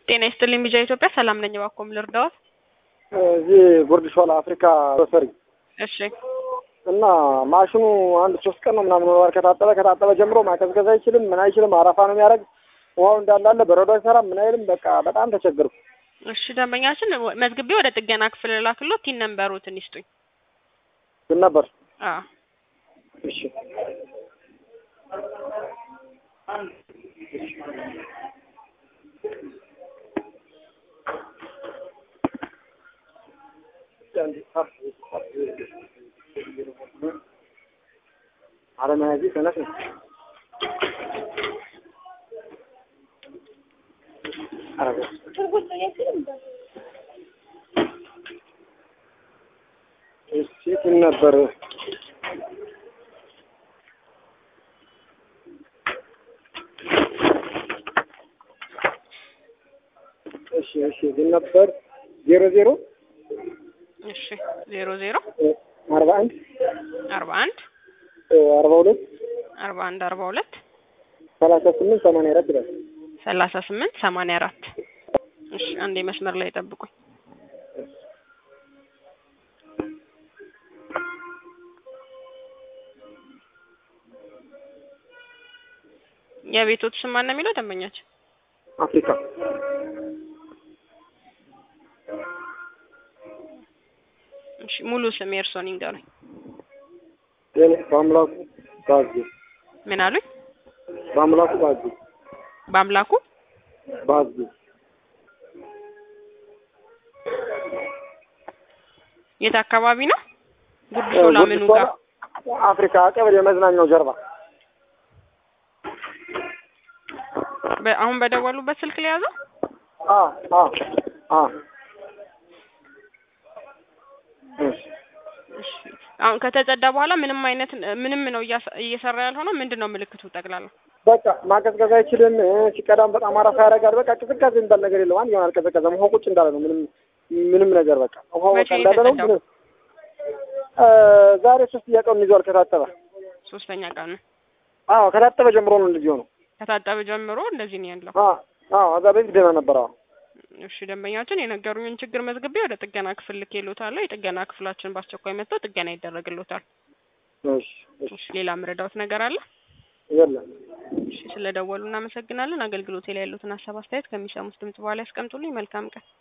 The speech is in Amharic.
ጤና ይስጥልኝ ቢጃ ኢትዮጵያ ሰላም ነኝ። እባክዎን ልርዳዎት? እዚህ ጉርድ ሾላ አፍሪካ ሮሰሪ እሺ እና ማሽኑ አንድ ሶስት ቀን ነው ምናምን ወር ከታጠበ ከታጠበ ጀምሮ ማቀዝቀዝ አይችልም፣ ምን አይችልም። አረፋ ነው የሚያደርግ። ውሃው እንዳላለ በረዶ አይሰራም፣ ምን አይልም። በቃ በጣም ተቸገርኩ። እሺ ደንበኛችን መዝግቤ ወደ ጥገና ክፍል ላክሎት ቲን ነምበሩትን ይስጡኝ። ግን ነበር አዎ እሺ አለመያዚ ሰነፍ ነው። እሺ ምን ነበር እሺ እሺ ግን ነበር ዜሮ ዜሮ እሺ ዜሮ ዜሮ አርባ አንድ አርባ አንድ አርባ ሁለት አርባ አንድ አርባ ሁለት ሰላሳ ስምንት ሰማንያ አራት ይላል። ሰላሳ ስምንት ሰማንያ አራት እሺ አንዴ መስመር ላይ ጠብቁኝ። የቤቶት ስም ማን ነው የሚለው ደንበኛችን? አፍሪካ እሺ ሙሉ ስም የእርስዎን ይንገሩኝ። ጤና በአምላኩ ባዙ ምን አሉኝ? በአምላኩ ባዙ በአምላኩ ባዙ የት አካባቢ ነው? ጉርድ ሾላ ምኑ ጋር? አፍሪካ ቀበሌ የመዝናኛው ጀርባ በ- አሁን በደወሉበት ስልክ ላይ ያዘው? አ አ አ እሺ እሺ አሁን ከተጸዳ በኋላ ምንም አይነት ምንም ነው እያሰ- እየሰራ ያልሆነው ምንድን ነው ምልክቱ ጠቅላላ? በቃ ማቀዝቀዝ አይችልም። እ፣ ሲቀዳም በጣም አረፋ ያደርጋል። በቃ ቅዝቃዜ የሚባል ነገር የለም። አንድ ይሆናል አልቀዘቀዘም። ውሃው ቁጭ እንዳለ ነው። ምንም ምንም ነገር በቃ ውሃው በቃ መቼ ነው እንዳለ ነው። የተጸዳው? ምንም እ፣ ዛሬ ሶስት ቀኑን ይዟል ከታጠበ። ሶስተኛ ቀን ነው። አዎ ከታጠበ ጀምሮ ነው እንደዚህ ሆነው። ከታጠበ ጀምሮ እንደዚህ ነው ያለው። አዎ አዎ እዛ በፊት ደህና ነበር። አዎ እሺ ደንበኛችን የነገሩኝን ችግር መዝግቤ ወደ ጥገና ክፍል ልኬልዎታለሁ። የጥገና ክፍላችን በአስቸኳይ መጥተው ጥገና ይደረግልዎታል። እሺ እሺ እሺ ሌላ ምረዳዎት ነገር አለ? የለም እሺ ስለደወሉ እናመሰግናለን። አገልግሎቴ ላይ ያሉትን ሀሳብ አስተያየት ከሚሰሙት ድምጽ በኋላ ያስቀምጡልኝ። መልካም ቀን